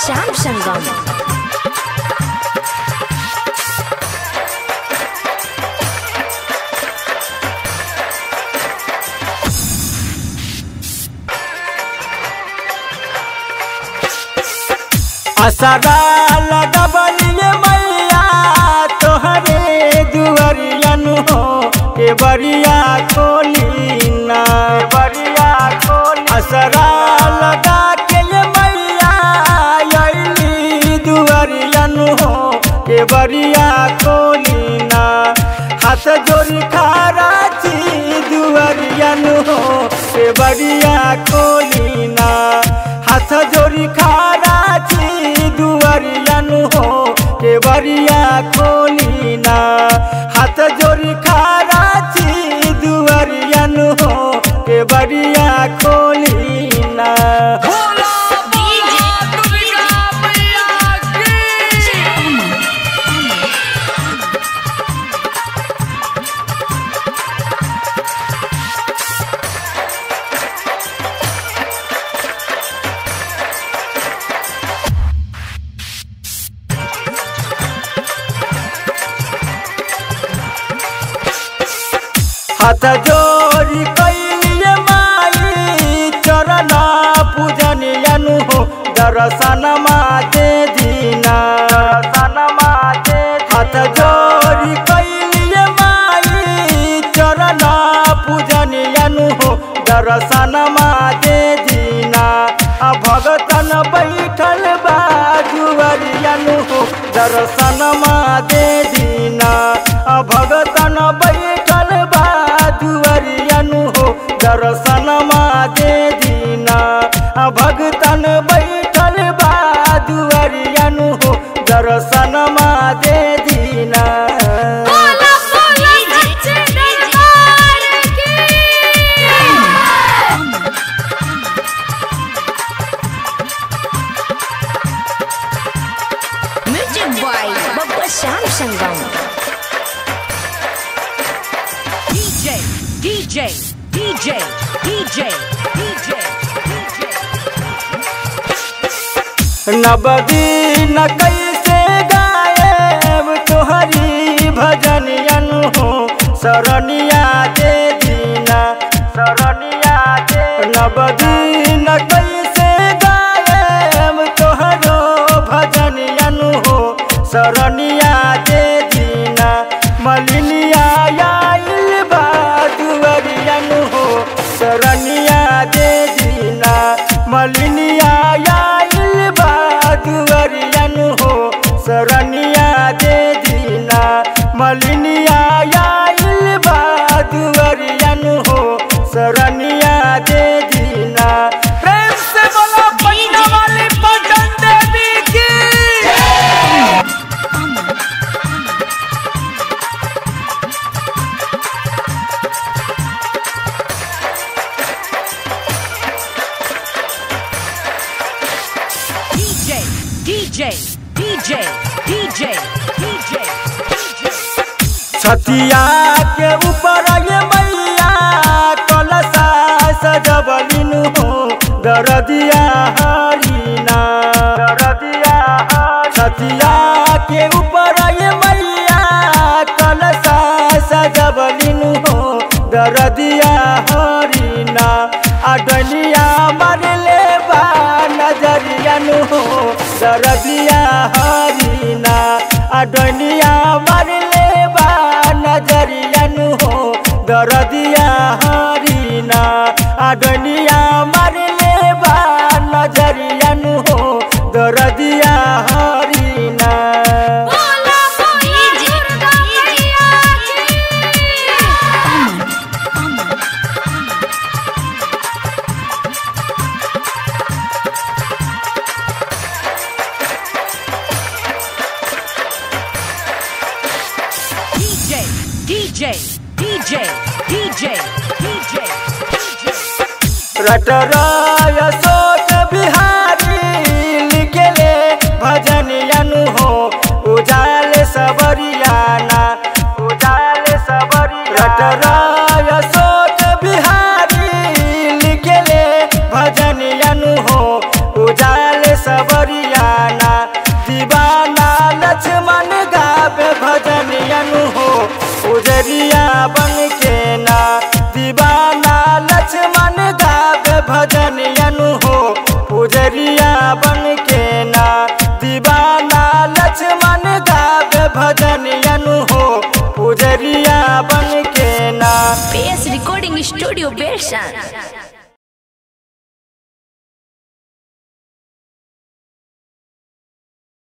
श्याम संगम असरा लगबलिए मैया तोहरे दुआरियन हो के बरिया खोली ना बरिया खोली असरा लगा के ये मैया अइली दुआरियन हो के बरिया खोली ना हाथ जोड़ी खारा छी दुआरियन हो के बरिया खोली ना हाथ जोड़ी खारा छी दुआरियन हो के बरिया खोली ना हाथ जोड़ी खारा छी दुआरियन हो के बरिया खोली ना हाथ जोड़ी कैलिए माई चरण पूजन अनु हो दर्शन माते दीना दर्शन माते हाथ जोड़ी कैलिए माई चरण पूजन अनु हो दर्शन माते दीना आ भगतन बैठल बाजुअरियनु हो दर्शन माते दीना आ भगतन बैठल बाजुअरियनु हो दर्शन माते दीना आ भगतन बैठल बाजुअरियनु हो दर्शन माते दीना music by Babba Shyam Sangam DJ, DJ, DJ, DJ, DJ, नबदीन कैसे गायब तोहरी भजनियन हो शरणिया दे दीना शरणिया दे नबदीन कैसे गायब तोहरो भजनियन हो शरणिया दे दीना मलिनिया आइल बा दुअरियन हो शरणिया दे दीना मलिनिया आइल बा दुअरियन हो शरणिया दे दीना मलिनिया आइल बा दुअरियन हो शरणिया दे दीना प्रेम से बोलो पन्ना वाली पटन देवी की DJ, DJ, DJ, DJ, DJ, DJ. छतिया के ऊपर ये मैया कलसा सजबलिन हो दरदिया हरीना दरदिया छतिया के ऊपर ये मैया कलसा सजबलिन हो दरदिया हरीना अडलिया मरले बा नजरियन हो दरदिया हरीना अडलिया मरले बा नजरियन हो दरदिया हरीना अडलिया मरले बा नजरियन हो दरदिया Harina DJ, DJ, DJ, DJ, DJ, DJ. रटराय सोच बिहारी लिखले भजनियन हो उजाल सबरियाना उजाल सबरिया रटराय सोच बिहारी लिखले भजनियन हो उजाल सबरियाना पुजरिया बन के ना PS Recording Studio Bershan.